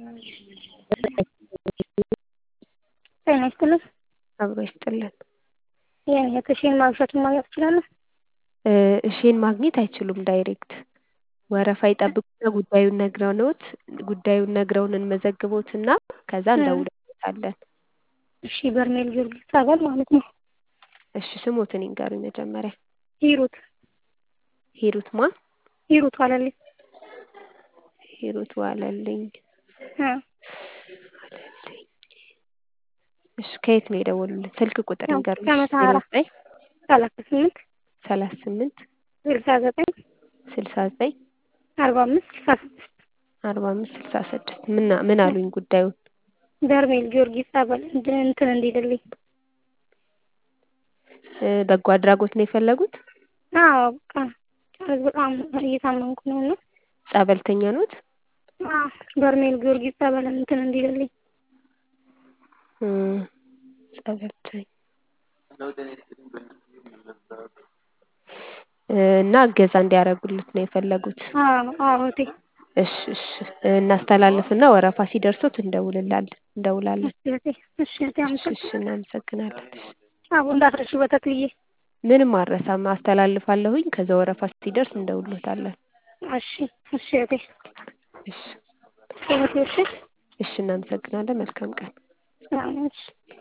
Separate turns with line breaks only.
ጤና ይስጥልኝ።
አብሮ ይስጥልን።
የእህትሽን ማግኘቱን ማግኘት እችላለሁ?
እሺን ማግኘት አይችሉም ዳይሬክት ወረፋ ይጠብቁና ጉዳዩን ነግረውት ጉዳዩን ነግረውን እንመዘግቦትና ከዛ እንደውልበታለን።
እሺ በርሜል ጊዮርጊስ ጸበል ማለት ነው።
እሺ ስሞትን ይንገሩኝ መጀመሪያ።
ሂሩት
ሂሩት ማን?
ሂሩት ዋለልኝ።
ሂሩት ዋለልኝ።
እ
ዋለልኝ። እሺ ከየት ነው የደወሉልን? ስልክ ቁጥር
ያው
ይንገሩኝ።
ከመተሃራ
ዘጠኝ
ሰላሳ ስምንት
ሰላሳ ስምንት
ስልሳ ዘጠኝ
ስልሳ ዘጠኝ
አርባ አምስት ስልሳ ስድስት
አርባ አምስት ስልሳ ስድስት ምን ምን አሉኝ ጉዳዩን?
በርሜል ጊዮርጊስ ጸበል እንትን እንትን እንዲልልኝ።
እ በጎ አድራጎት ነው የፈለጉት?
አዎ በቃ በጣም እየታመምኩ ነው እና
ጸበልተኛ ኖት?
አዎ በርሜል ጊዮርጊስ ጸበል እንትን እንዲልልኝ።
እ ጸበልተኛ እ እና እገዛ እንዲያደርጉልት ነው የፈለጉት?
አዎ አዎ እህቴ
እሺ እሺ እናስተላልፍና ወረፋ ሲደርሶት እንደውልላለን እንደውላለን።
እሺ እህቴ እሺ እህቴ
እሺ
አመሰግናለሁ።
እሺ እናመሰግናለን። እሺ
አቦ እንዳትረሺ በተክልዬ።
ምንም አልረሳም አስተላልፋለሁኝ ከዛ ወረፋ ሲደርስ እንደውልዎታለን።
እሺ እሺ እህቴ
እሺ
እህቴ እሺ
እሺ እናመሰግናለን። መልካም ቀን።
ሰላም ነሽ?